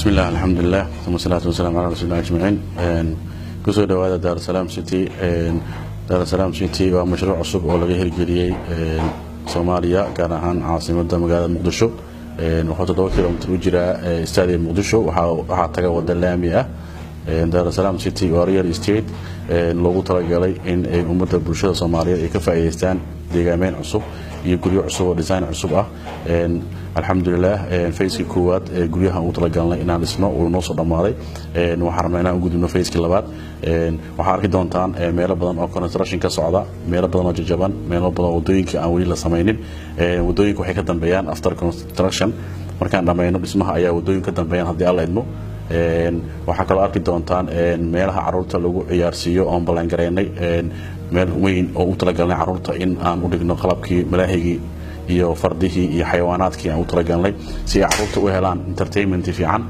بسم الله الحمد لله ثم الصلاة والسلام على رسول الله أجمعين kusoo dhawaada daarusalaam city daarusalaam city waa mashruuc cusub oo laga hirgeliyey soomaaliya gaar ahaan caasimada magaalada muqdisho wuxuu toddoba kilomitr u jiraa stadium muqdisho waxaa taga wada laami ah daarusalaam city waa real estate loogu talagalay in ay ummadda bulshada soomaaliyeed ay ka faa'iidaystaan deegaameyn cusub iyo guryo cusub oo design cusub ah alxamdulilah fayskii koowaad ee guryaha ugu talagalnay inaan dhisno uu noo soo dhammaaday waxaan rabnaa inaan u gudubno fayskii labaad waxaa arki doontaan meelo badan oo construction ka socda meelo badan oo jajaban meelo badan oo wadooyinka aan weli la samaynin wadooyinka waxay ka dambeeyaan after construction markaan dhammayno dhismaha ayaa wadooyin ka dambeeyaan haddii alla idmo waxaa kaloo arki doontaan meelaha caruurta lagu ciyaarsiiyo oon ballangareynay meel weyn oo u talagalnay caruurta in aan u dhigno qalabkii malaahigii iyo fardihii iyo xayawaanaadkii aan u talagalnay si ay caruurta u helaan entertainment fiican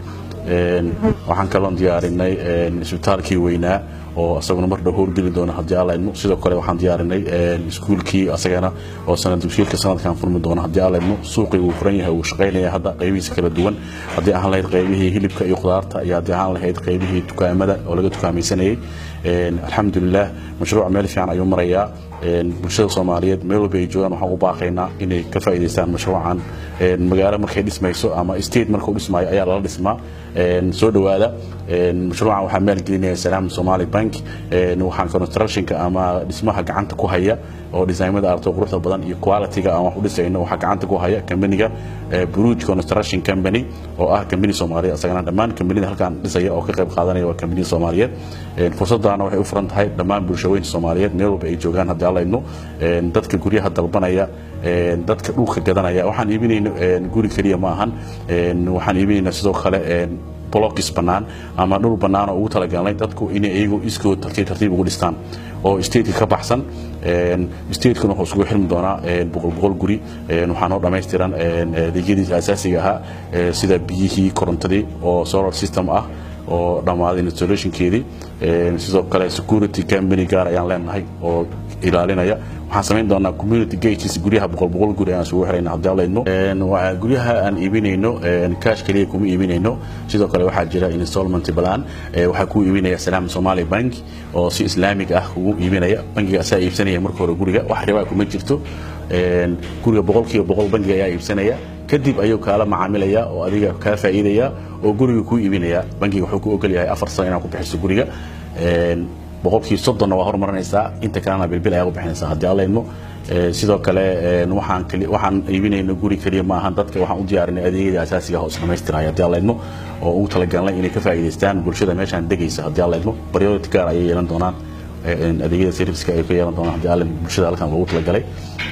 waxaan kaloon diyaarinay isbitaalkii weynaa oo isaguna mar dhow howlgeli doona haddii alla idmo sidoo kale waxaan diyaarinay iskuulkii asagana oo sanad dugsiyeedka sanadkan furmi doona haddii alla idmo suuqii wuu furan yahay wuu shaqaynaya hadda qaybihiisa kala duwan haddii ahaan lahayd qaybihii hilibka iyo khudaarta iyo haddii ahaan lahayd qaybihii dukaamada oo laga dukaamaysanayay alxamdulilah mashruuc meel fiican ayuu marayaa bulshada soomaaliyeed meel walba ay joogaan waxaan u baaqaynaa inay ka faa'iidaystaan mashruucan magaalo markay dhismayso ama state markuu dhismaayo ayaa lala dhismaa soo dhowaada mashruucan waxaa maalgelinaya salaam somali bank waxaan constructionka ama dhismaha gacanta ku haya oo designmada aragto quruxda badan iyo qualityga aan wax u dhisayno waxaa gacanta ku haya kambaniga buruj construction company oo ah kambani soomaaliyeed asagana dhammaan kambanida halkaan dhisaya oo ka qayb qaadanaya waa kambaniya soomaaliyeed fursaddaana waxay u furan tahay dhammaan bulshaweynta soomaaliyeed meel walba ay joogaan haddii alla idmo dadka guryaha dalbanaya dadka dhulka gadanaya waxaan iibinayno guri keliya ma ahan waxaan iibinaynaa sidoo kale blokis bannaan ama dhul bannaan oo ugu talagalnay dadku inay iyagu iskood tartiib tartiib ugu dhistaan oo stateka ka baxsan statekuna wuxuu isugu xirmi doonaa boqol boqol guri waxaa noo dhammaystiran adeegyadiisa asaasiga ahaa sida biyihii korontadii oo solar system ah oo dhammaaday installationkeedii sidoo kale security company gaar ayaan leenahay oo ilaalinaya waxaan samayn doonaa community gates guryaha boqol boqol guri aan isugu xirayna haddii alla idmo guryaha aan iibinayno cash keliya kuma iibinayno sidoo kale waxaa jira installment plan waxaa ku iibinaya salaam somali bank oo si islaamig ah kugu iibinaya bankiga asaa iibsanaya marka hore guriga wax ribaa kuma jirto guriga boqolkiiba boqol bankiga ayaa iibsanaya kadib ayuu kaala macaamilaya oo adiga kaa faa'iidaya oo guriga kuu iibinaya bankiga wuxuu ku ogol yahay afar sano inaad ku bixiso guriga boqolkii soddonna waa horumarinaysaa inta kalena bilbil ayaa u bixinaysaa haddii alla idmo sidoo kale waxaan waxaan iibinayno guri keliya ma ahan dadka waxaan u diyaarinay adeegyada asaasiga ah oo isdhamaystiraya haddii alla idmo oo ugu talagalnay inay ka faa'iidaystaan bulshada meeshaan degaysa haddii alla idmo priority gaar ayay yeelan doonaan adeegyada serviceka ay ka yeelan doonaan haddii alla bulshada halkan loogu talagalay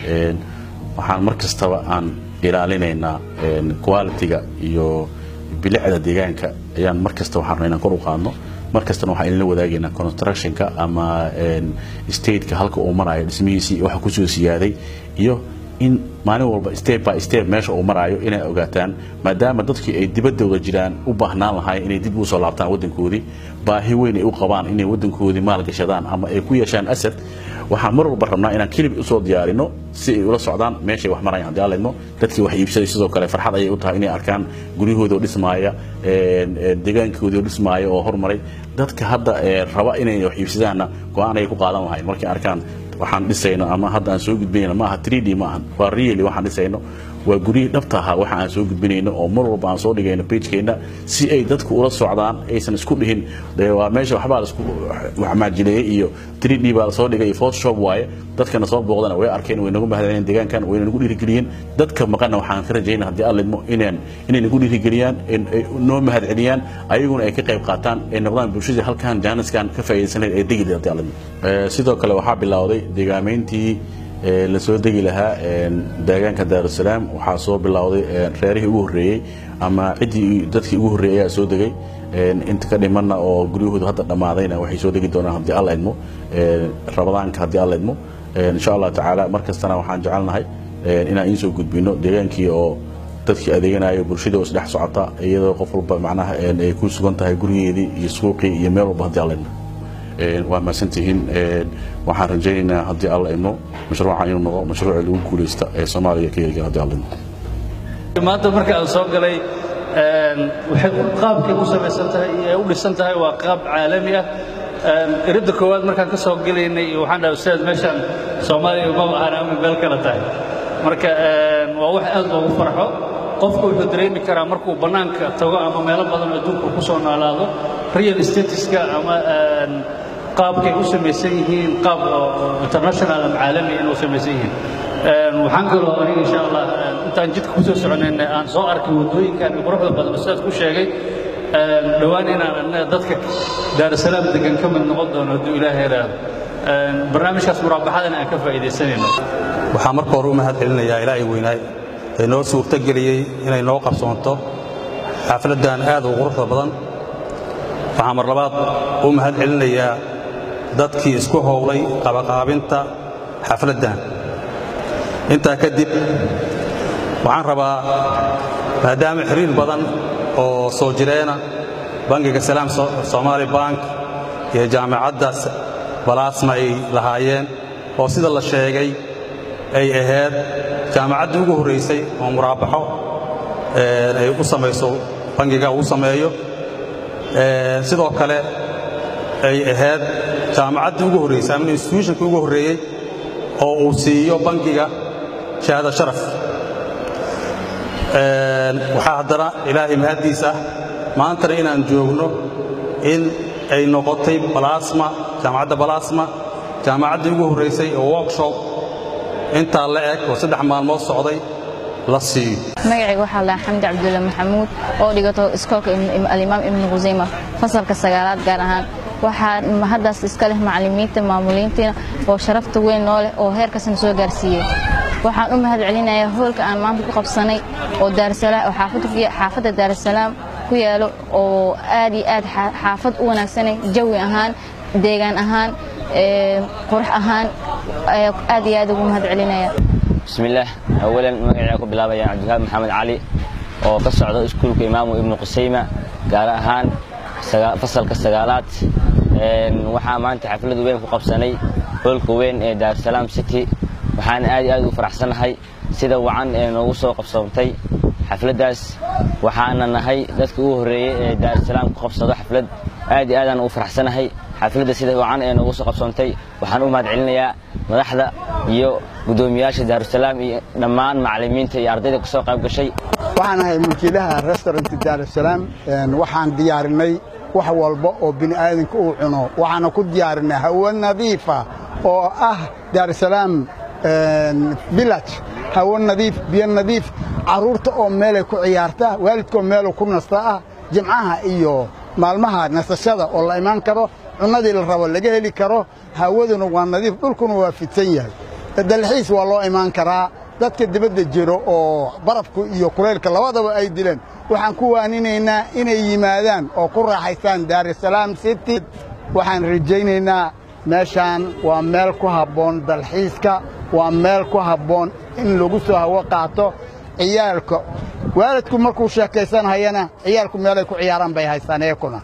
waxaan mar kastaba aan ilaalinaynaa quality-ga iyo bilicda deegaanka ayaan mar kasta waxaan rabnaa inaan kor u qaadno mar kastana waxaan idinla wadaagaynaa constructionka ama stateka halka uu marayo dhismihiisii waxa kusoo siyaaday iyo in maalin walba step by step meesha uu maraayo inay ogaataan maadaama dadkii ay dibadooda jiraan u baahnaan lahaayeen inay dib usoo laabtaan waddankoodii baahi weyn ay u qabaan inay waddankoodii maalgashadaan ama ay ku yeeshaan asad waxaan mar walba rabnaa inaan kilib usoo diyaarino si ay ula socdaan meeshay wax marayaan haddii alla idmo dadkii wax iibsaday sidoo kale farxad ayay u tahay inay arkaan guryahooda oo dhismaaya deegaankoodii oo dhismaaya oo hormaray dadka hadda raba inay wax iibsadaanna go-aan ayay ku qaadan lahayn markay arkaan waxaan dhisayno ama hadda aan soo gudbinayno maaha 3d ma ahan waa really waxaan dhisayno waa guryihii dhabta ahaa waxa aan soo gudbinayno oo mar walba aan soo dhigayno pagekeenna si ay dadku ula socdaan aysan isku dhihin dee waa meesha waxbaa laisku macmaajileeyey iyo 3d baa lasoo dhigay iyo photoshop waaye dadkana soo booqdana way arkeen way nagu mahadceliyeen deegaankan way nagu dhiirigeliyeen dadka maqanna waxaan ka rajaynaa haddii alla idmo inaan inay nagu dhiirigeliyaan noo mahadceliyaan ayaguna ay ka qayb qaataan ay noqdaan bulshadii halkan jaaniskan ka faa'iidaysanayd ay degi haddii alla idmo sidoo kale waxaa bilowday deegaameyntii lasoo degi lahaa deegaanka daarusalaam waxaa soo bilowday reerihii ugu horreeyey ama ciddii dadkii ugu horreeyey ayaa soo degay inta ka dhimanna oo guryahoodu hadda dhammaadayna waxay soo degi doonaan haddii alla idmo rabadaanka haddii alla idmo insha allah tacaala mar kastana waxaan jecelnahay inaan iin soo gudbino deegaankii oo dadkii adeeganayo bulshadii oo isdhex socota iyadoo qof walba macnaha ay ku sugan tahay gurigeedii iyo suuqii iyo meel walba haddii alla idmo waa mahadsantihiin waxaan rajaynaynaa haddii alla idmo mashruuca inuu noqdo mashruuca lagu guulaysta ee soomaaliya ka hirgala haddii alla idmo maanta marka aan soo galay waxay qaabkay u samaysan tahay iyo ay u dhisan tahay waa qaab caalami ah iridda koowaad markaan ka soo gelaynay iyo waxaan dhahay ustaad meeshaan soomaaliya umaba ahan ama meel kale tahay marka waa wax aad loogu farxo qofku wuxuu dareemi karaa markuu bannaanka tago ama meelo badan adduunka ku soo noolaado real statiska ama qaabkay u samaysan yihiin qaab international ama caalami inuu samaysan yihiin waxaan kaloo aniga insha allah intaan jidka ku soo soconayna aan soo arkay waddooyinkan quruxda badan ustaad ku sheegay dhowaan inaan annaga dadka daarusalaam degan ka mid noqon doono hadduu ilaahay yaraado barnaamijkaas muraabaxadana aan ka faa'iidaysanayno waxaa marka hore u mahad celinayaa ilaahay weynaay ee noo suurtogeliyey inay noo qabsoonto xaafladdan aad u quruxda badan waxaa mar labaad u mahad celinayaa dadkii isku howlay qabaqaabinta xafladdan intaa kadib waxaan rabaa maadaama xiriir badan oo soo jireena bangiga salaam somaali bank iyo jaamacadda balaasma ay lahaayeen oo sida la sheegay ay ahayd jaamacaddii ugu horraysay oo muraabaxo ay u samayso bangiga uu sameeyo sidoo kale ay ahayd jaamacaddii ugu horraysay ama institutionkii ugu horreeyey oo uu siiyo bangiga shahaado sharaf waxaa haddana ilaahay mahaddiis ah maantana inaan joogno in ay noqotay balasma jaamacadda balasma jaamacaddii ugu horraysay oo workshop intaa la eg oo saddex maalmood socday la siiyo magacayga waxaa lahaa xamdi cabdulla maxamuud oo dhigato iskoolka alimaam ibnu khusayma fasalka sagaalaad gaar ahaan waxaa haddaas iska leh macallimiinta maamuliintiina oo sharafta weyn noo leh oo heerkasna soo gaarsiiyey waxaan u mahad celinayaa hoolka aan maanta ku qabsanay oo oo xaafadda daarusalaam ku yaalo oo aad iyo aad xaafad u wanaagsanay jawi ahaan deegaan ahaan qurux ahaan aad iyo aad ugu mahad celinaya bismillaah awalan magacayga ku bilaabaya cabdiwahaab maxamed cali oo ka socda iskuulka imaamu ibnu qusayma gaar ahaan fasalka sagaalaad waxaa maanta xaflad weyn ku qabsanay hoolka weyn ee daarusalaam city waxaan aad iyo aad u faraxsanahay sida wacan ee noogu soo qabsoontay xafladdaas waxaana nahay dadkii ugu horreeyey ee daarusalaam ku qabsado xaflad aad iyo aadaan ugu faraxsanahay xafladda sida wacan ee noogu soo qabsoontay waxaan u mahad celinayaa madaxda iyo guddoomiyaasha daarusalaam iyo dhammaan macallimiinta iyo ardayda ka soo qayb gashay waxaan ahay mulkiilaha restaurant daarusalaam waxaan diyaarinay wax walba oo bini aadanka uu cuno waxaana ku diyaarinay hawo nadiifa oo ah daarusalaam village hawo nadiif biyo nadiif carruurta oo meelay ku ciyaarta waalidkaoo meelu ku nasta ah jimcaha iyo maalmaha nasashada oo la imaan karo cunnadii la rabo laga heli karo hawaduna waa nadiif dhulkuna waa fidsan yahay dalxiis waa loo imaan karaa dadka dibadda jiro oo barafku iyo kulaylka labadaba ay dileen waxaan ku waaninaynaa inay yimaadaan oo ku raaxaystaan daarusalaam city waxaan rajaynaynaa meeshaan waa meel ku habboon dalxiiska waa meel ku habboon in lagu soo hawo qaato ciyaalka waalidku markuu sheekaysanhayana ciyaalku meelay ku ciyaaraan bay haystaan eekuna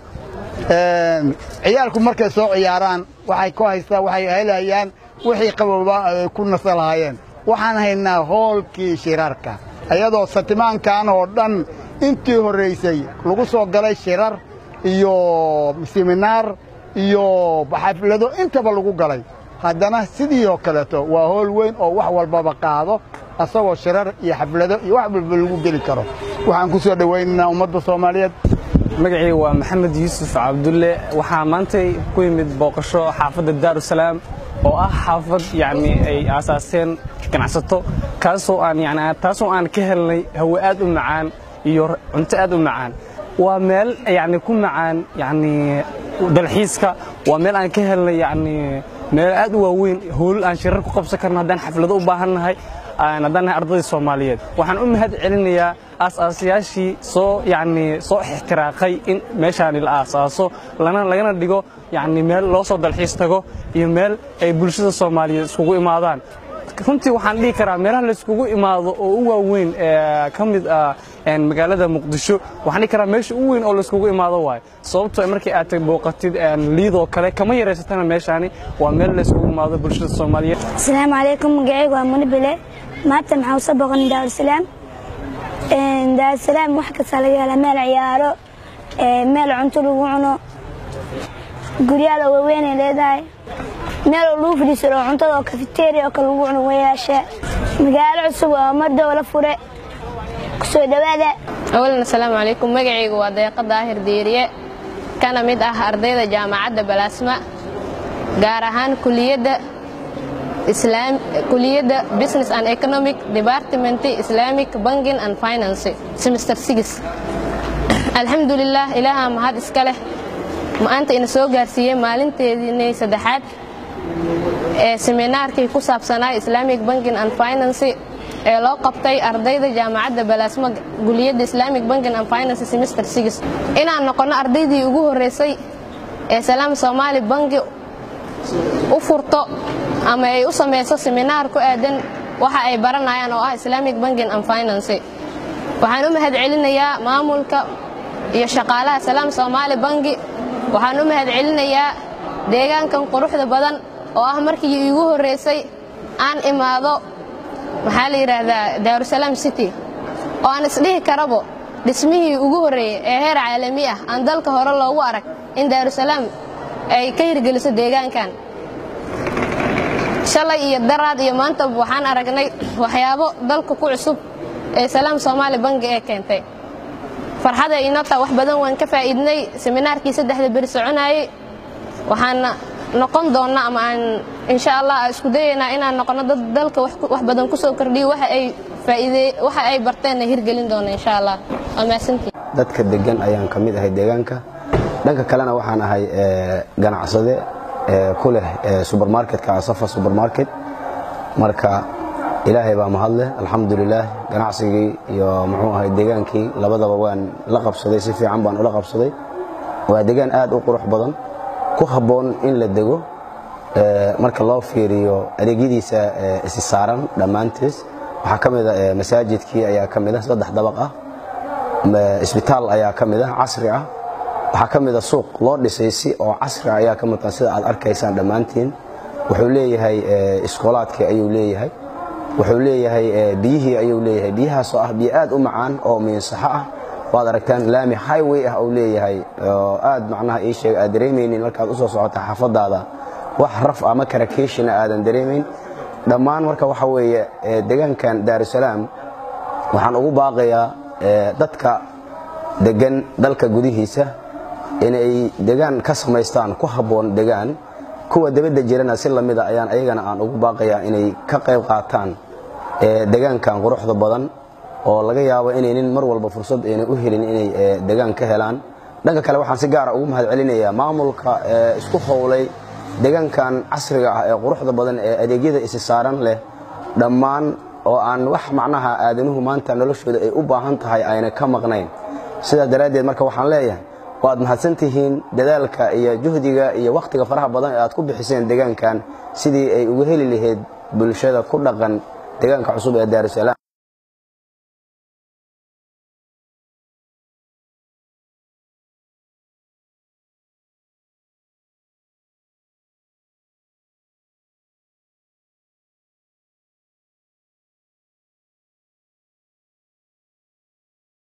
ciyaalku markay soo ciyaaraan waxay ku haystaan waxay helayaan wixii qabooba ay ku nasa lahaayeen waxaan haynaa hoolkii shirarka iyadoo satimaankan oo dhan intii horraysay lagu soo galay shirar iyo siminaar iyo xaflado intaba lagu galay haddana sidii oo kaleeto waa hool weyn oo wax walbaba qaado asagoo shirar iyo xaflado iyo wax walba lagu geli karo waxaan ku soo dhowaynaynaa ummadda soomaaliyeed magacii waa maxamed yuusuf cabdulle waxaa maantay ku yimid booqasho xaafadda daarusalaam oo ah xaafad yacni ay aasaaseen ganacsato kaasoo aan yani taasoo aan ka helnay hawo aad u macaan iyo cunto aad u macaan waa meel yacni ku macaan yacni dalxiiska waa meel aan ka helnay yacni meel aad u waaweyn hoolal aan shirar ku qabsan karno haddaan xaflado u baahannahay haddaan nahay ardadii soomaaliyeed waxaan u mahad celinayaa aasaasayaashii soo yacni soo ixtiraaqay in meeshaani la aasaaso lana lagana dhigo yacni meel loo soo dalxiis tago iyo meel ay bulshada soomaaliyeed iskugu imaadaan runtii waxaan dhihi karaa meelaha layskugu imaado oo u waaweyn ee ka mid ah magaalada muqdisho waxaan dhihi karaa meesha u weyn oo layskugu imaado waayo sababtoo markii aad booqatid liidoo kale kama yaraysatana meeshaani waa meel layskugu imaado bulshada soomaaliyeed asalaamu calaykum magacaygu waa muni bile maanta maxaan usoo booqanay daarusalaam daarusalaam wax kasta laga hela meel ciyaaro meel cunto lagu cuno guryaal oo waaweynay leedahay meel oo lagu fadhiisano cuntada oo kafeteria oo kale lagu cuno wayaasha magaalo cusub oo mardow la fure kusoo dhowaada awalan asalaamu calaykum magacaygu waa deeqa daahir diiriye kana mid ah ardayda jaamacadda balaasma gaar ahaan kuliyadda kuliyadda business and economic department islamic banking and finance semester six alxamdulilah ilaaha mahad iska leh maanta ina soo gaarsiiyey maalinteediinay saddexaad ee seminaarkii ku saabsanaa islamic banking and finance ee loo qabtay ardayda jaamacadda balaasmo guliyadda islamic banking and finance semester six inaan noqonno ardaydii ugu horreysay ee salaam soomaali banki u furto ama ay u samayso seminaar ku aadan waxa ay baranayaan oo ah islamic banking and finance waxaan u mahad celinayaa maamulka iyo shaqaalaha salaam soomaali banki waxaan u mahad celinayaa deegaankan quruxda badan oo ah markii iigu horreysay aan imaado maxaa la yidhaahdaa daarusalaam city oo aan isdhihi karabo dhismihii ugu horreeyey ee heer caalami ah aan dalka hore loogu arag in daarusalaam ay ka hirgeliso deegaankan shalay iyo daraad iyo maanta waxaan aragnay waxyaabo dalka ku cusub ee salaam soomaali bangi ee keentay farxada inota wax badan waan ka faa'iidnay seminaarkii saddexda beri soconayey waxaana noqon doonna ama aan insha allah isku dayaynaa inaan noqono dad dalka wax badan ku soo kordhiyo waxa ay faa'iide waxa ay barteenna hirgelin doona insha allah waa mahadsantii dadka degan ayaan ka mid ahay deegaanka dhanka kalena waxaan ahay ganacsade ku leh subermarketka asafa subermarket marka ilaahay baa mahadleh alxamdulilaah ganacsigii iyo muxuu ahay deegaankii labadaba waan la qabsaday si fiican baan ula qabsaday waa deegaan aad u qurux badan ku habboon in la dego marka loo fiiriyo adeegyadiisa isi saaran dhammaantiis waxaa ka mid a masaajidkii ayaa ka mid ah saddex dabaq ah isbitaal ayaa ka mid ah casri ah waxaa ka mid a suuq loo dhisay si oo casri ah ayaa ka maqan sida aad arkaysaan dhammaantiin wuxuu leeyahay iskoolaadkii ayuu leeyahay wuxuu leeyahay biyihii ayuu leeyahay biyahaasoo ah biyo aad u macaan oo miinsaxo ah waad aragtaan laami highway ah uu leeyahay oo aad macnaha ii sheega aad dareemaynin markaad usoo socota xaafadaada wax raf ama karakeeshina aadan dareemayn dhammaan marka waxa weeye deegaankan daarusalaam waxaan ugu baaqayaa dadka degan dalka gudihiisa inay degaan ka samaystaan ku habboon degaan kuwa dabadda jirana si lamida ayaan ayagana aan ugu baaqayaa inay ka qayb qaataan degaankan quruxda badan oo laga yaabo inaynin mar walba fursad ayna u helin inay degaan ka helaan dhanka kale waxaan si gaara ugu mahad celinayaa maamulka isku howlay degaankan casriga ah ee quruxda badan ee adeegyada isi saaran leh dhammaan oo aan wax macnaha aadanuhu maanta noloshooda ay u baahan tahay ayna ka maqnayn sidaa daraaddeed marka waxaan leeyahay waad mahadsantihiin dadaalka iyo juhdiga iyo wakhtiga faraha badan ee aad ku bixiseen degaankan sidii ay uga heli lahayd bulshada ku dhaqan deegaanka cusub ee daarusalaam